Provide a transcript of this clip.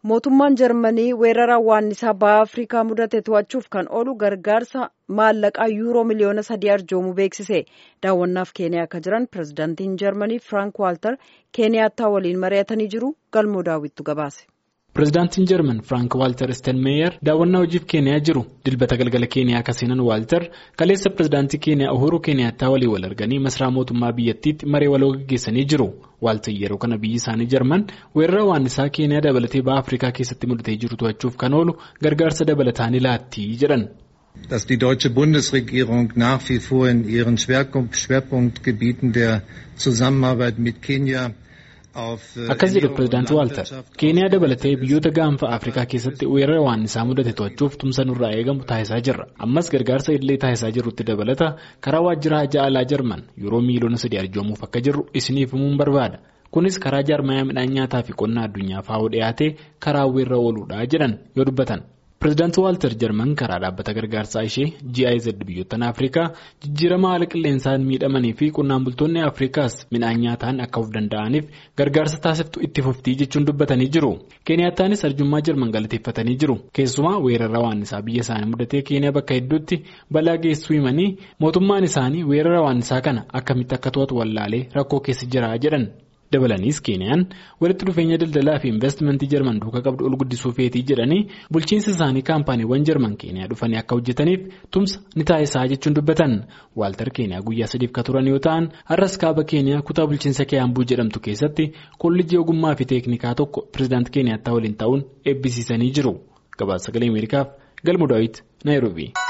mootummaan jarmanii weerara waannisaa baha afrikaa mudate to'achuuf kan oolu gargaarsa maallaqaa yuuroo miliyoona sadii arjoomuu beeksise daawwannaaf keeniyaa akka jiran pirezidaantiin jarmanii firaank waaltar keeniyaattaa waliin mari'atanii jiru galmoo daawwittu gabaase. pirezidaantiin jarman firaank waaltar steenmeeyer daawwannaa hojiif keeniyaa jiru dilbata galgala keeniyaa akka seenan waaltar kaleessa pirezidaantii keeniyaa uhuru keeniyaattaa walii wal arganii masaraa mootummaa biyyattiitti maree waloo gaggeessanii jiru waaltar yeroo kana biyyi isaanii jarman weerara waannisaa keeniyaa dabalatee baha afrikaa keessatti mudatee jiru to'achuuf kan oolu gargaarsa dabalataan ilaattii jedhan. dass die deutsche Bundesregierung nach wie vor in ihren Schwerpunktgebieten der Zusammenarbeit mit Kenia akkas jedhu pirezidaantii waaltar keeniyaa dabalatee biyyoota gaanfa afrikaa keessatti weerara waannisaa mudate to'achuuf tumsa nurraa eegamu taasisaa jirra ammas gargaarsa illee taasisaa jirrutti dabalata karaa waajjira hajaa alaa jarman yeroo miiliyoona sadii arjoomuuf akka jirru isiniif himuun barbaada kunis karaa jaarmayaa midhaan nyaataa fi qonnaa addunyaa faa'oo dhiyaatee karaa weerra ooluudha jedhan yoo dubbatan. pirezidaantii waaltar jarman karaa dhaabbata gargaarsaa ishee giz biyyoottan afrikaa jijjiirama haala qilleensaan miidhamanii fi qonnaan bultoonni afrikaas midhaan nyaataan akka of danda'aniif gargaarsa taasiftu itti fuftii jechuun dubbatanii jiru keeniyaattaanis arjummaa jarman galateeffatanii jiru keessumaa weerara waannisaa biyya isaanii mudatee keeniyaa bakka hedduutti balaa geessuu himanii mootummaan isaanii weerara waannisaa kana akkamitti akka to'atu wallaalee rakkoo keessa jira jedhan. dabalaniis keeniyaan walitti dhufeenya daldalaa fi investimentii jarman duukaa qabdu ol guddisuu feetii jedhanii bulchiinsa isaanii kaampaaniiwwan jarman keeniyaa dhufanii akka hojjetaniif tumsa ni taasisaa jechuun dubbatan waaltar keeniyaa guyyaa sadiif ka turan yoo ta'an har'as kaaba keeniyaa kutaa bulchiinsa kiyaambuu jedhamtu keessatti kolleejjii ogummaa fi teeknikaa tokko pirezidaantii keeniyaattaa waliin ta'uun eebbisiisanii jiru gabaasa sagalee ameerikaaf galmu daawit naayiroobii.